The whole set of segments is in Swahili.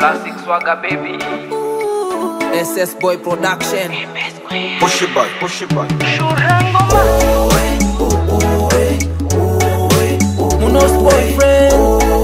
Classic swagger baby. SS Boy Production. Push it back, push it back. Muno's boyfriend.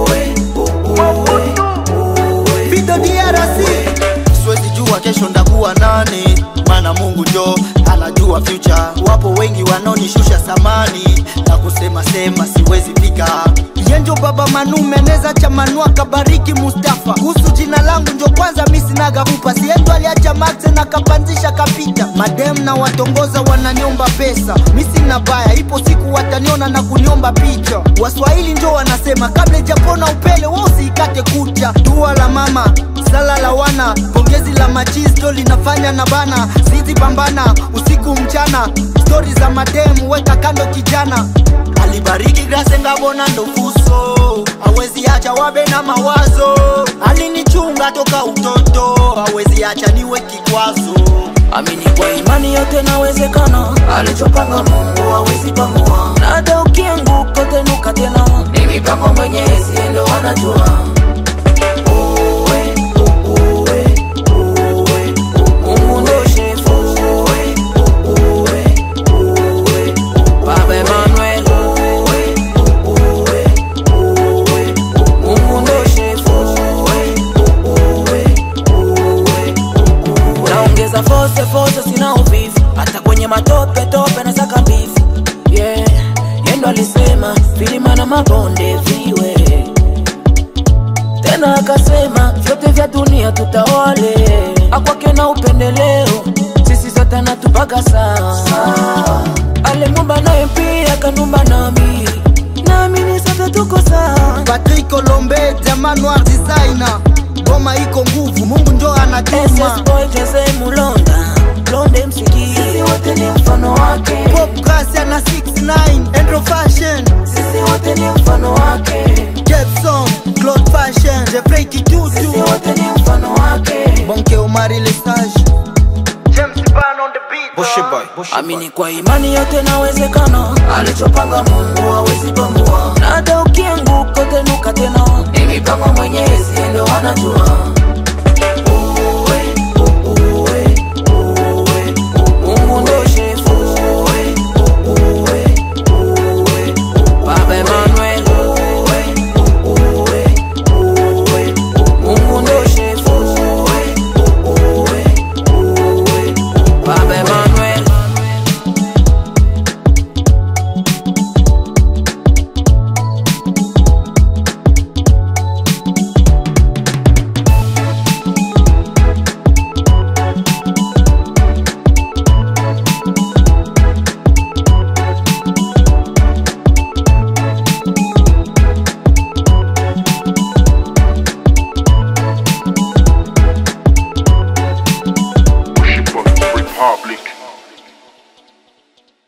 Vito DRC siwezi jua kesho ndakuwa nani maana mungu jo anajua future wapo wengi wanaonishusha samani na kusema sema siwezi fika yenjo baba manume neza cha manua kabariki mustafa kuhusu jina langu njo kwanza mi sinaga kupa siendo aliacha maxe na kapanzisha kapita madem na watongoza wananiomba pesa mi sina baya ipo siku wataniona na kuniomba picha waswahili njo wanasema kabla ijapona upele wosiikate kucha dua la mama sala la wana pongezi la machisto linafanya na bana zizi pambana usiku mchana stori za mademu weka kando kijana alibariki grase ngabona ndofuso awezi acha wabe na mawazo alinichunga toka utoto awezi acha niwe kikwazo Amini kwa imani yote nawezekana, alichopanga Mungu hawezi pangua, na hata ukianguka utanuka tena. Ni mipango Mwenyezi ndo anajua. Uwe, uwe, uwe, Mungu ndo shefu. Uwe, uwe, uwe, Baba Emmanuel. Uwe, uwe, uwe, Mungu ndo shefu. Uwe, uwe, uwe, naongeza fose fose sina uvivu hata kwenye matope tope na saka mbivu yeah. yendo alisema vilima na mabonde viwe tena akasema vyote vya dunia tutawale akwake na upendeleo sisi zote natupaga saa alemumba naye pia kanumba nami nami ni sote tuko saa Patrick Olombe jamaa noir designer goma iko nguvu mungu njo anatuma SS boy Jose Mulonda Blonde msiki Sisi wote ni mfano wake pop gracia na 69 Andro fashion Sisi wote ni mfano wake Jepson Claude fashion Jeffrey Kitutu Sisi wote ni mfano wake Bonke Omari Lesage James Ban on the beat Push it back, push it Amini kwa imani yote nawezekana Alichopanga Mungu hawezi pangua Na hata ukianguka utanuka tena Ni mipango Mwenyezi ndo anajua